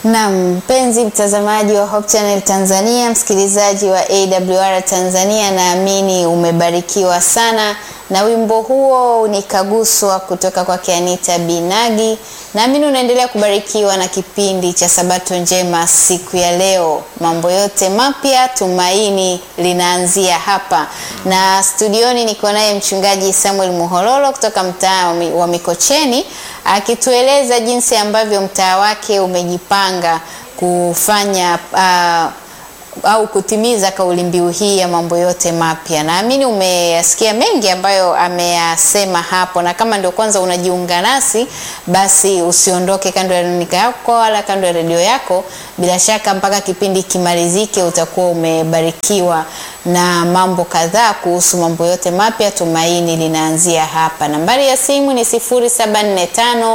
Naam, mpenzi mtazamaji wa Hope Channel Tanzania, msikilizaji wa AWR Tanzania, naamini umebarikiwa sana na wimbo huo unikaguswa kutoka kwa Anita Binagi. Naamini unaendelea kubarikiwa na kipindi cha Sabato Njema siku ya leo. Mambo yote mapya, tumaini linaanzia hapa, na studioni niko naye mchungaji Samuel Muhololo kutoka mtaa wa Mikocheni akitueleza jinsi ambavyo mtaa wake umejipanga kufanya uh, au kutimiza kauli mbiu hii ya mambo yote mapya. Naamini umeyasikia mengi ambayo ameyasema hapo, na kama ndio kwanza unajiunga nasi, basi usiondoke kando ya runinga yako wala kando ya redio yako. Bila shaka mpaka kipindi kimalizike utakuwa umebarikiwa na mambo kadhaa kuhusu mambo yote mapya. Tumaini linaanzia hapa. Nambari ya simu ni 0745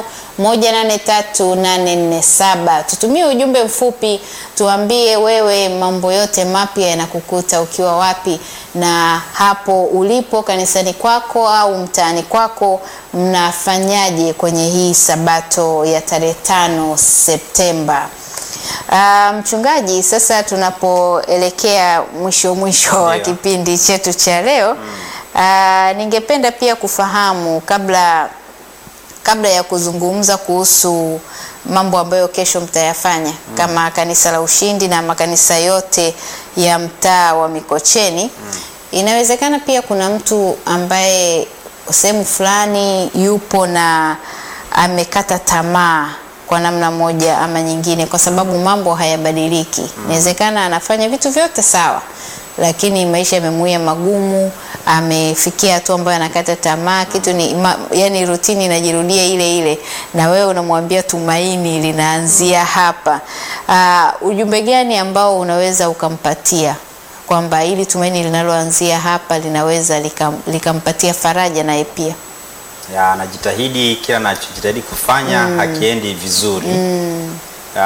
183847. Tutumie ujumbe mfupi, tuambie wewe mambo yote mapya yanakukuta ukiwa wapi, na hapo ulipo kanisani kwako au mtaani kwako mnafanyaje kwenye hii sabato ya tarehe tano Septemba. Uh, mchungaji, sasa tunapoelekea mwisho mwisho wa kipindi chetu cha leo mm. uh, ningependa pia kufahamu kabla kabla ya kuzungumza kuhusu mambo ambayo kesho mtayafanya mm. kama kanisa la Ushindi na makanisa yote ya mtaa wa Mikocheni mm. inawezekana pia kuna mtu ambaye sehemu fulani yupo na amekata tamaa kwa namna moja ama nyingine, kwa sababu mambo hayabadiliki. Inawezekana anafanya vitu vyote sawa, lakini maisha yamemuia magumu, amefikia hatua ambayo anakata tamaa, kitu ni ma, yani rutini inajirudia ile ile, na wewe unamwambia tumaini linaanzia hapa. Uh, ujumbe gani ambao unaweza ukampatia kwamba ili tumaini linaloanzia hapa linaweza likampatia lika faraja naye pia ya anajitahidi kila anachojitahidi kufanya mm. hakiendi vizuri mm.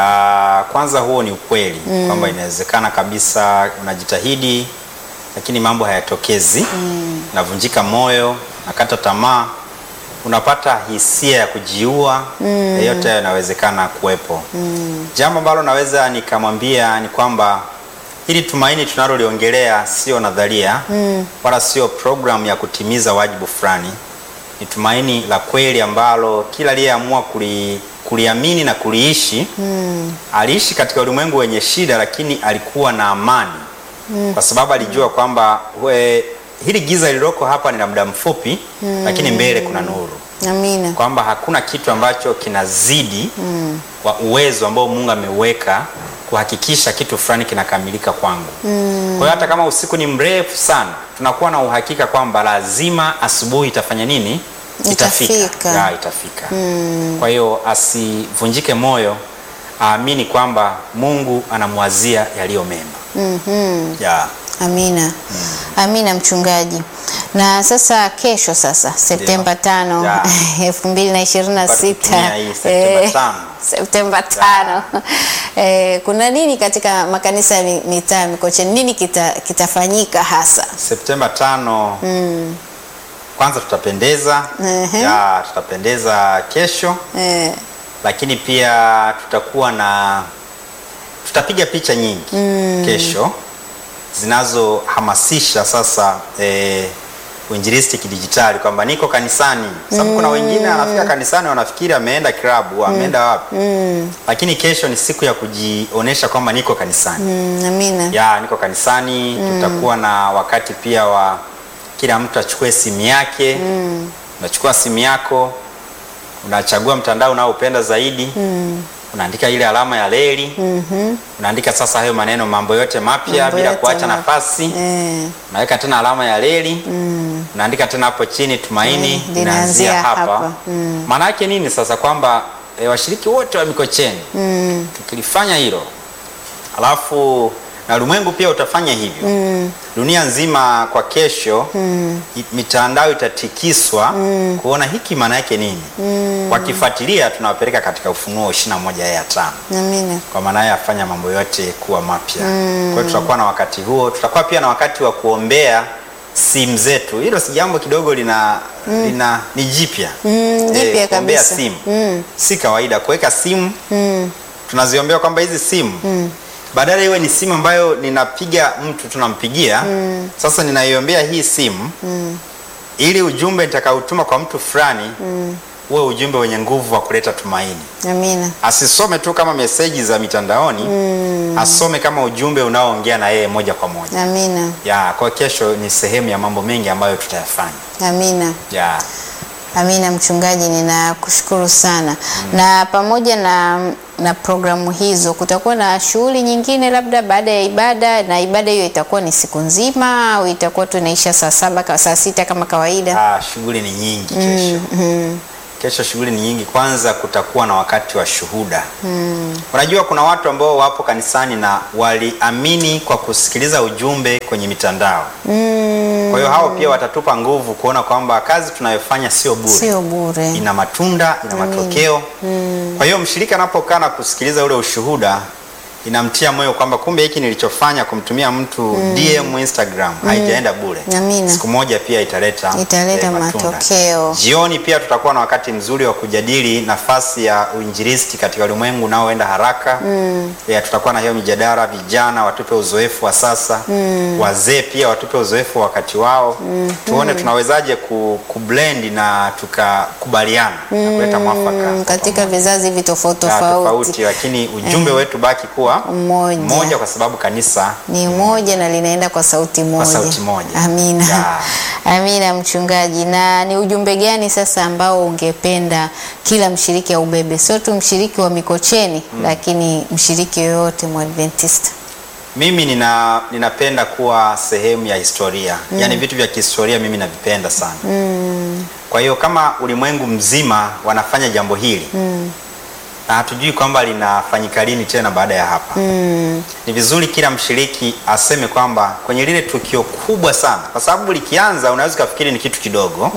ya, kwanza huo ni ukweli mm. kwamba inawezekana kabisa unajitahidi lakini mambo hayatokezi mm. navunjika moyo nakata tamaa unapata hisia ya kujiua mm. yote yanawezekana kuwepo mm. jambo ambalo naweza nikamwambia ni kwamba hili tumaini tunaloliongelea sio nadharia mm. wala sio programu ya kutimiza wajibu fulani ni tumaini la kweli ambalo kila aliyeamua kuli, kuliamini na kuliishi mm. aliishi katika ulimwengu wenye shida, lakini alikuwa na amani mm. kwa sababu alijua kwamba we, hili giza lililoko hapa ni la muda mfupi mm. lakini mbele kuna nuru. Amina. Kwamba hakuna kitu ambacho kinazidi mm. wa uwezo ambao Mungu ameuweka kuhakikisha kitu fulani kinakamilika kwangu. Mm. Kwa hiyo hata kama usiku ni mrefu sana, tunakuwa na uhakika kwamba lazima asubuhi itafanya nini? Itafika. Ya, itafika. Mm. Kwa hiyo asivunjike moyo, aamini kwamba Mungu anamwazia yaliyo mema. Mhm. Ya. Amina. Mm. Amina mchungaji. Na sasa kesho sasa Septemba tano Ya. elfu mbili na ishirini na Tutumia sita hii Septemba tano. Septemba tano eh, kuna nini katika makanisa ya mi- mitaa ya Mikocheni? Nini kita, kitafanyika hasa? Septemba tano mm. kwanza tutapendeza Ehe. ya, tutapendeza kesho Eh, lakini pia tutakuwa na tutapiga picha nyingi mm. kesho zinazohamasisha sasa eh, uinjilisti kidijitali kwamba niko kanisani sababu mm. kuna wengine anafika kanisani wanafikiri ameenda klabu ameenda wapi mm. lakini kesho ni siku ya kujionesha kwamba niko kanisani mm, amina. ya niko kanisani mm. tutakuwa na wakati pia wa kila mtu achukue simu yake mm. unachukua simu yako unachagua mtandao unaopenda zaidi mm. unaandika ile alama ya reli mm-hmm. unaandika sasa hayo maneno mambo yote mapya Mambo bila yote kuacha mapya. nafasi Eh, unaweka tena alama ya reli mm. unaandika tena hapo chini tumaini Mm, linaanzia linaanzia hapa, hapa. Mm. maana yake nini sasa kwamba e, washiriki wote wa mikocheni mm, tukilifanya hilo alafu na ulimwengu pia utafanya hivyo mm. dunia nzima kwa kesho mm. mitandao itatikiswa mm. kuona hiki maana yake nini mm. wakifuatilia tunawapeleka katika ufunuo 21 aya ya tano amina. kwa maana ya afanya mambo yote kuwa mapya mm. kwa hiyo tutakuwa na wakati huo tutakuwa pia na wakati wa kuombea simu zetu hilo si jambo kidogo lina, mm. lina ni jipya Mm, jipya kuombea kabisa. simu Mm. si kawaida kuweka simu Mm, tunaziombea kwamba hizi simu badala iwe ni simu ambayo ninapiga mtu tunampigia sasa ninaiombea hii simu ili ujumbe nitakautuma kwa mtu fulani uwe ujumbe wenye nguvu wa kuleta tumaini Amina. asisome tu kama meseji za mitandaoni asome kama ujumbe unaoongea na yeye moja kwa moja Amina. ya kwa kesho ni sehemu ya mambo mengi ambayo tutayafanya Amina. ya Amina mchungaji, ninakushukuru sana. Na pamoja na, na programu hizo kutakuwa na shughuli nyingine labda baada ya ibada, na ibada hiyo itakuwa ni siku nzima au itakuwa tu inaisha saa saba ka- saa sita kama kawaida? Ah, shughuli ni nyingi kesho. Kesho shughuli ni nyingi. Kwanza kutakuwa na wakati wa shuhuda. Unajua kuna watu ambao wapo kanisani na waliamini kwa kusikiliza ujumbe kwenye mitandao. Kwa hiyo hao pia watatupa nguvu kuona kwamba kazi tunayofanya sio bure. Sio bure. ina matunda, ina matokeo. Kwa hiyo mshirika anapokaa na kusikiliza ule ushuhuda inamtia moyo kwamba kumbe hiki nilichofanya kumtumia mtu DM Instagram haijaenda bure. Amina. Siku moja pia italeta Italeta eh, matunda. matokeo. Jioni pia tutakuwa na wakati mzuri wa kujadili nafasi ya uinjilisti katika ulimwengu unaoenda haraka. Ya, tutakuwa na hiyo mijadala, vijana watupe uzoefu wa sasa, wazee pia watupe uzoefu wa wakati wao, tuone tunawezaje ku, kublend na tukakubaliana na kuleta mwafaka Mm, katika vizazi hivi tofauti Ya, tofauti tofauti, lakini ujumbe wetu baki kuwa Mmoja. mmoja kwa sababu kanisa ni moja na linaenda kwa sauti moja. sauti moja. Amina. Ya. Amina mchungaji. Na ni ujumbe gani sasa ambao ungependa kila mshiriki aubebe, sio tu mshiriki wa Mikocheni lakini mshiriki yoyote Mwadventista? Mimi nina, ninapenda kuwa sehemu ya historia yaani vitu vya kihistoria mimi navipenda sana kwa hiyo kama ulimwengu mzima wanafanya jambo hili na hatujui kwamba linafanyika lini tena baada ya hapa ni vizuri kila mshiriki aseme kwamba kwenye lile tukio kubwa sana kwa sababu likianza unaweza ukafikiri ni kitu kidogo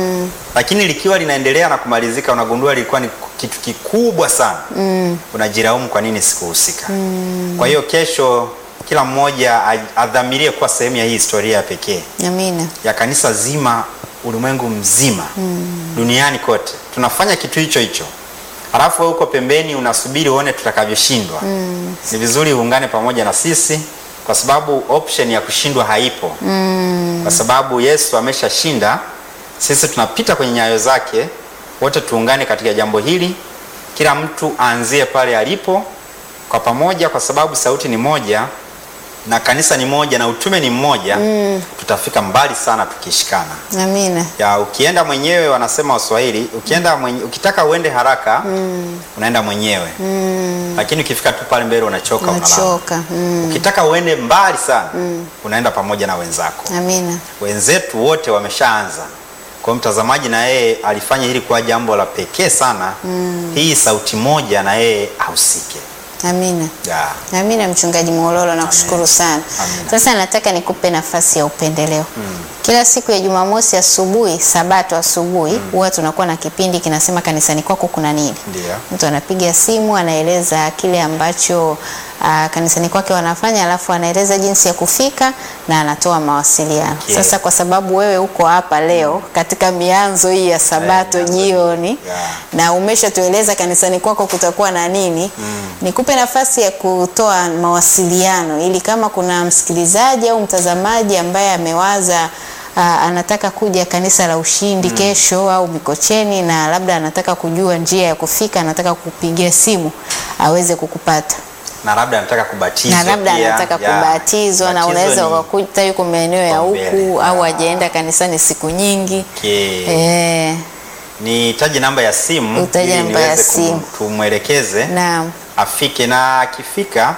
lakini likiwa linaendelea na kumalizika unagundua lilikuwa ni kitu kikubwa sana unajiraumu kwa nini sikuhusika kwa hiyo kesho kila mmoja a- adhamirie kuwa sehemu ya hii historia ya pekee Amina. ya kanisa zima ulimwengu mzima duniani kote tunafanya kitu hicho hicho halafu wewe uko pembeni unasubiri uone tutakavyoshindwa ni vizuri uungane pamoja na sisi kwa sababu option ya kushindwa haipo kwa sababu yesu ameshashinda sisi tunapita kwenye nyayo zake wote tuungane katika jambo hili kila mtu aanzie pale alipo kwa pamoja kwa sababu sauti ni moja na kanisa ni moja na utume ni mmoja tutafika mbali sana tukishikana Amina. ya ukienda mwenyewe wanasema waswahili ukienda mwenye, ukitaka uende haraka unaenda mwenyewe lakini ukifika tu pale mbele unachoka unalala Unachoka. Mm. ukitaka uende mbali sana unaenda pamoja na wenzako Amina. wenzetu wote wameshaanza kwa hiyo mtazamaji na yeye alifanya hili kuwa jambo la pekee sana hii sauti moja na yeye ahusike Amina. ya. Amina mchungaji Mwololo, nakushukuru sana. Amina. Sasa nataka nikupe nafasi ya upendeleo. Kila siku ya Jumamosi asubuhi, Sabato asubuhi, huwa tunakuwa na kipindi kinasema kanisani kwako kuna nini. Ndio. Mtu anapiga simu anaeleza kile ambacho uh, kanisani kwake wanafanya, alafu anaeleza jinsi ya kufika na anatoa mawasiliano. Okay. Sasa kwa sababu wewe uko hapa leo katika mianzo hii ya Sabato mianzo jioni Yeah. na umeshatueleza kanisani kwako kutakuwa na nini, nikupe nafasi ya kutoa mawasiliano ili kama kuna msikilizaji au mtazamaji ambaye amewaza aa, anataka kuja kanisa la Ushindi kesho au Mikocheni na labda anataka kujua njia ya kufika, anataka kupigia simu aweze kukupata na labda anataka kubatizwa na labda pia. anataka Ya. kubatizwa na Batizo unaweza ni- ukakuta yuko maeneo ya kipaumbele. huku au Ah. hajaenda kanisani siku nyingi Okay. eh, nitaje namba ya simu Utaje ili namba ya niweze kum- simu. tumwelekeze naam afike na akifika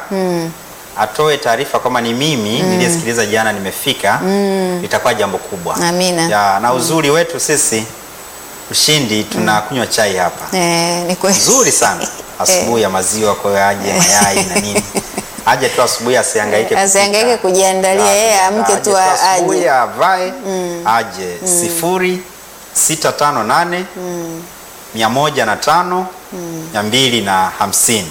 atoe taarifa kwamba ni mimi niliyesikiliza jana nimefika itakuwa jambo kubwa Amina. ya, na uzuri wetu sisi ushindi tunakunywa chai hapa eh, ni kweli. nzuri sana asubuhi ya maziwa kwa hiyo aje mayai na nini aje tu asubuhi asihangaike Asihangaike kupika. kujiandalia, Ya, yeye amke aje tu a- asubuhi aje. avae aje sifuri sita tano nane mia moja na tano mia mbili na hamsini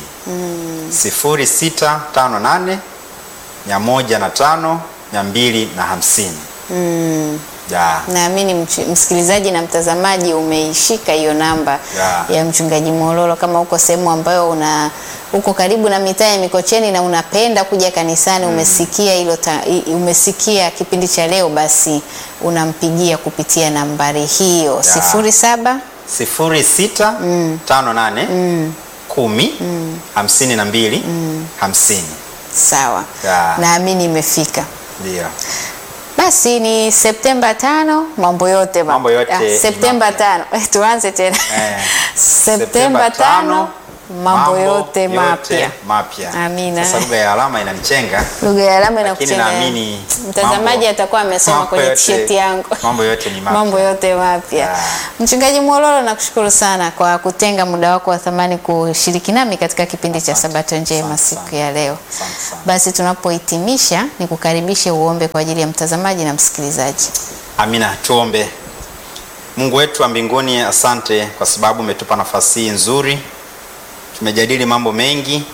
sifuri sita tano nane mia moja na tano mia mbili na hamsini Ya. Naamini mch- msikilizaji na mtazamaji umeishika hiyo namba Ya. ya mchungaji Mololo. Kama uko sehemu ambayo una uko karibu na mitaa ya Mikocheni na unapenda kuja kanisani, umesikia hilo ta- i- umesikia kipindi cha leo, basi unampigia kupitia nambari hiyo Ya. sifuri saba sifuri sita tano nane kumi hamsini na mbili hamsini sawa. Ya. Naamini imefika. ndio Basi ni Septemba tano, mambo yote mapya. Mambo yote Ah, ni Septemba mapya. tano tuanze tena Eh, Septemba tano, mambo yote mapya. mapya. Amina. Sasa lugha ya alama inanichenga, Lugha ya alama lakini inakuchenga. naamini Mtazamaji mambo- atakuwa amesoma mambo kwenye yote- t-shirt yangu. Mambo yote ni mapya. Mambo yote mapya. Ya. Mchungaji Mwololo, nakushukuru sana kwa kutenga muda wako wa thamani kushiriki nami katika kipindi cha Asante. Sabato njema Asante siku sana. ya leo. Asante sana. Basi tunapohitimisha, ni kukaribishe uombe kwa ajili ya mtazamaji na msikilizaji. Amina, tuombe. Mungu wetu wa mbinguni, asante kwa sababu umetupa nafasi hii nzuri. Tumejadili mambo mengi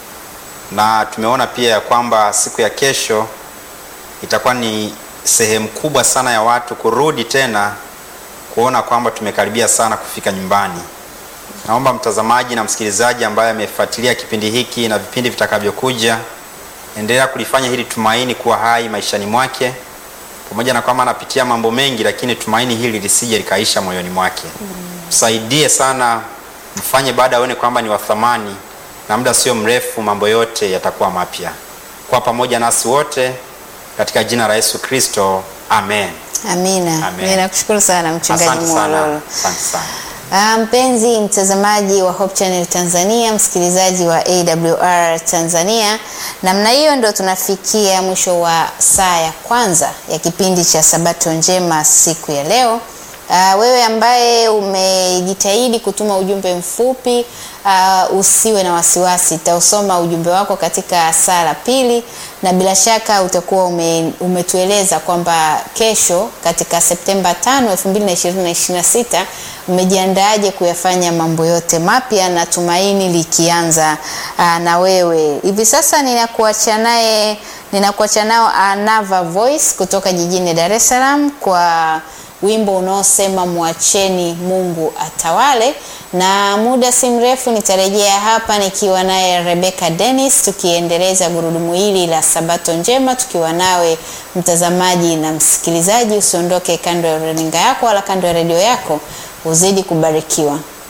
na tumeona pia ya kwamba siku ya kesho itakuwa ni sehemu kubwa sana ya watu kurudi tena kuona kwamba tumekaribia sana kufika nyumbani. Naomba mtazamaji na msikilizaji ambaye amefuatilia kipindi hiki na vipindi vitakavyokuja, endelea kulifanya hili tumaini kuwa hai maishani mwake pamoja na kwamba anapitia mambo mengi, lakini tumaini hili lisije likaisha moyoni mwake. Msaidie sana, mfanye baada aone kwamba ni wa thamani, na muda sio mrefu mambo yote yatakuwa mapya. Kwa pamoja nasi wote katika jina la Yesu Kristo, amen. Amina. Amen. Mimi nakushukuru sana mchungaji Asante Mwololo. sana, asante sana. Ah, mpenzi mtazamaji wa Hope Channel Tanzania, msikilizaji wa AWR Tanzania, namna hiyo ndo tunafikia mwisho wa saa ya kwanza ya kipindi cha Sabato Njema siku ya leo. Ah, wewe ambaye umejitahidi kutuma ujumbe mfupi ah, usiwe na wasiwasi, tausoma ujumbe wako katika saa la pili, na bila shaka utakuwa ume, umetueleza kwamba kesho katika Septemba 5, 2026 umejiandaaje kuyafanya mambo yote mapya na tumaini likianza aa, na wewe. Hivi sasa ninakuacha naye ninakuacha nao Anava Voice kutoka jijini Dar es Salaam kwa wimbo unaosema mwacheni Mungu atawale, na muda si mrefu nitarejea hapa nikiwa naye Rebecca Dennis tukiendeleza gurudumu hili la Sabato njema tukiwa nawe mtazamaji na msikilizaji. Usiondoke kando ya runinga yako wala kando ya redio yako, uzidi kubarikiwa.